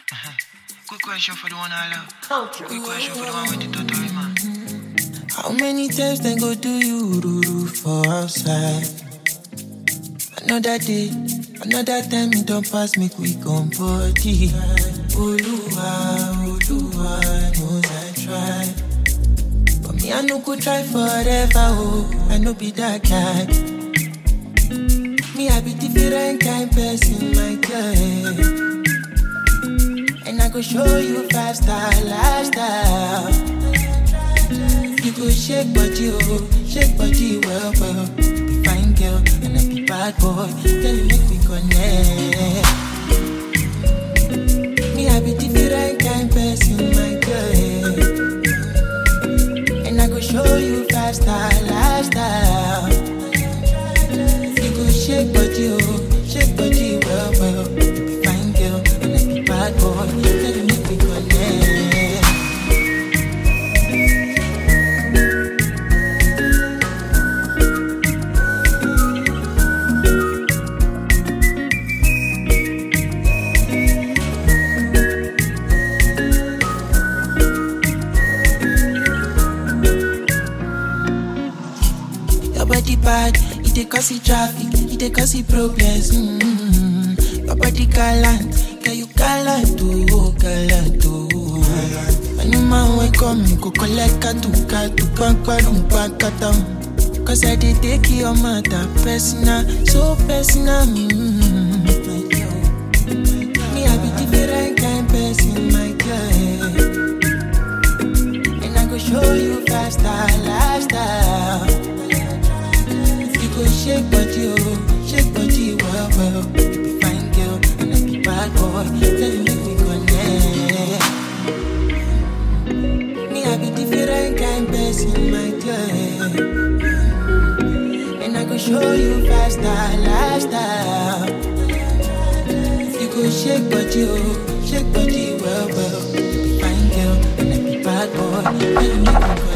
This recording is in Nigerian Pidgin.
Quick question for the one I love. Quick question for the one with the totori man. How many times they go do you ruru for outside? Another day, another time it don't pass me quick on body. Oluwa, Oluwa knows I try. But me, I no go try forever, oh, I no be that guy. Me, I be different kind person, my girl. And I go show you five star lifestyle. You go shake body, oh, shake body well, well. Be fine girl, and I be bad boy. Girl, you make me connect. Me, I be different kind person, my girl. And I go show you five star lifestyle. You go shake body, oh, shake body well, well. Be fine girl, and I be bad boy. Girl, you make me connect. Your body bad, it dey cause the traffic, it dey cause the problems. Mm-hmm. Your body gallant, girl you gallant oh, gallant oh. Any man wey come, you go collect katu katu, pankwarum pankatam. Cause I dey take your matter personal, so personal. Mm-hmm. Me I be different kind person, my girl. And I go show you five star lifestyle. You go shake body, oh, shake body, well, well. You be fine girl, and I be bad boy. Tell you make me connect. Me, I be different kind person, my girl. And I go show you five star lifestyle. You go shake body, oh, shake body, well, well. You be fine girl, and I be bad boy. Tell you make me connect.